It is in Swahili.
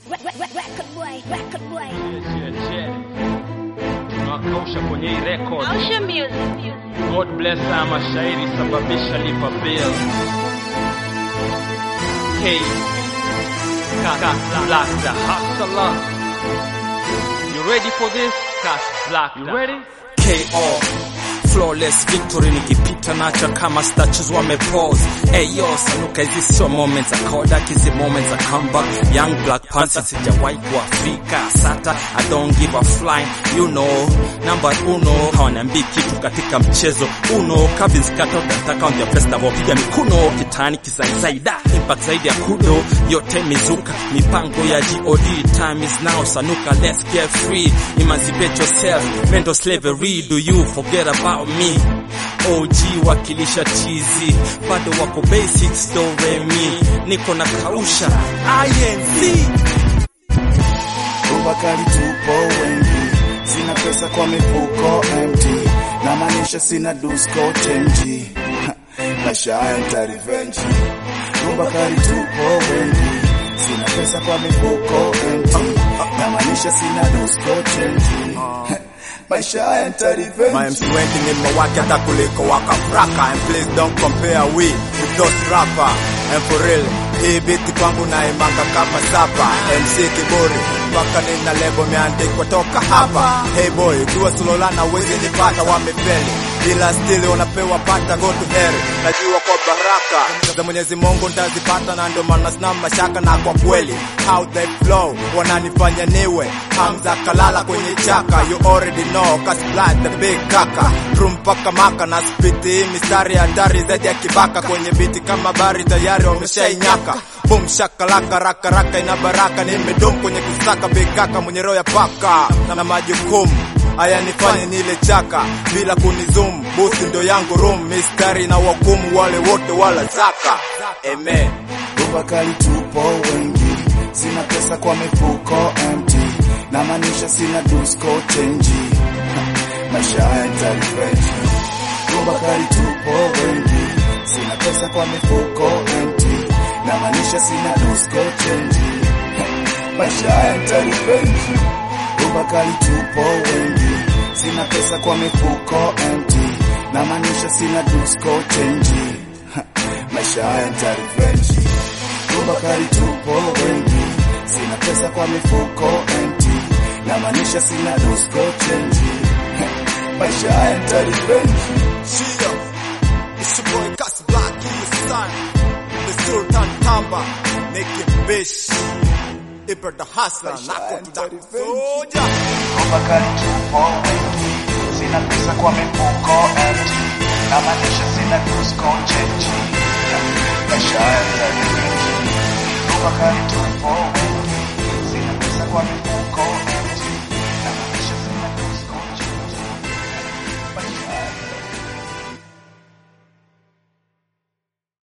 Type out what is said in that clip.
Record boy, record boy. tunawakausha kwenye hii record. Ocean music. God bless haya mashairi sababisha lipa bill. K Cat Black the hustler. You ready for this? Cat Black. You ready? KO flawless victory nikipita nacha kama statues wamepose Ayo sanuka hizi sio moments za Kodak hizi moments za comeback young black panther sijawahi kuafika sata I don't give a flying you know number uno hawaniambii kitu katika mchezo uno Calvin's cut out nataka on their festival piga mikuno kitani kizaizaida impact zaidi ya kudo yote mizuka mipango ya God time is now sanuka let's get free emancipate yourself mental slavery do you forget about me OG wakilisha chizi bado wako basics do re mi niko na kausha INC Ubakari tupo wengi, sina pesa kwa mifuko empty, na maanisha sina dusko chenji, maisha haya nita revenge. Ubakari tupo wengi, sina pesa kwa mifuko empty, na maanisha sina dusko chenji, maisha haya nita revenge. My MC wengi ni mawake hata kuliko wakafraka And please don't compare we with those rapper And for real, hii biti kwangu naimanga kama sapa MC kiburi, mpaka nina lebo meandikwa toka hapa Hey boy, dua sulolana wezi nipata wamefeli ila stili unapewa pata go to hell najua kwa baraka za Mwenyezi Mungu ntazipata na ndio maana sina mashaka na kwa kweli how they flow wananifanya niwe Hamza kalala kwenye chaka you already know cause blood the big kaka room mpaka maka na spiti hii mistari hatari zaidi ya kibaka kwenye biti kama bari tayari wameshainyaka boom shakalaka raka raka ina baraka nimedum kwenye kusaka big kaka mwenye roho ya paka na, na majukumu haya nifanye nile chaka bila kunizoom bosi ndo yangu room mistari na wakumu wale wote wala zaka amen Ubakari tupo wengi, sina pesa kwa mifuko empty, na maanisha sina dusko chenji, maisha haya nita revenge. Ubakari tupo wengi, sina pesa kwa mifuko empty, na maanisha sina dusko chenji, maisha haya nita revenge. Ubakari tupo wengi, sina pesa kwa mifuko empty, na maanisha sina dusko chenji, maisha haya nita revenge. Ubakari tupo wengi, sina pesa kwa mifuko empty, na maanisha sina dusko chenji, maisha haya nita revenge. Shio, it's your boy Cass Black, in the sun, the Sultan Tamba, making bish, Ibra the hustler, nako tuta soja. Ubakari tupo wengi, sina pesa kwa mifuko empty, na maanisha sina dusko chenji, maisha haya nita revenge. Ubakari tupo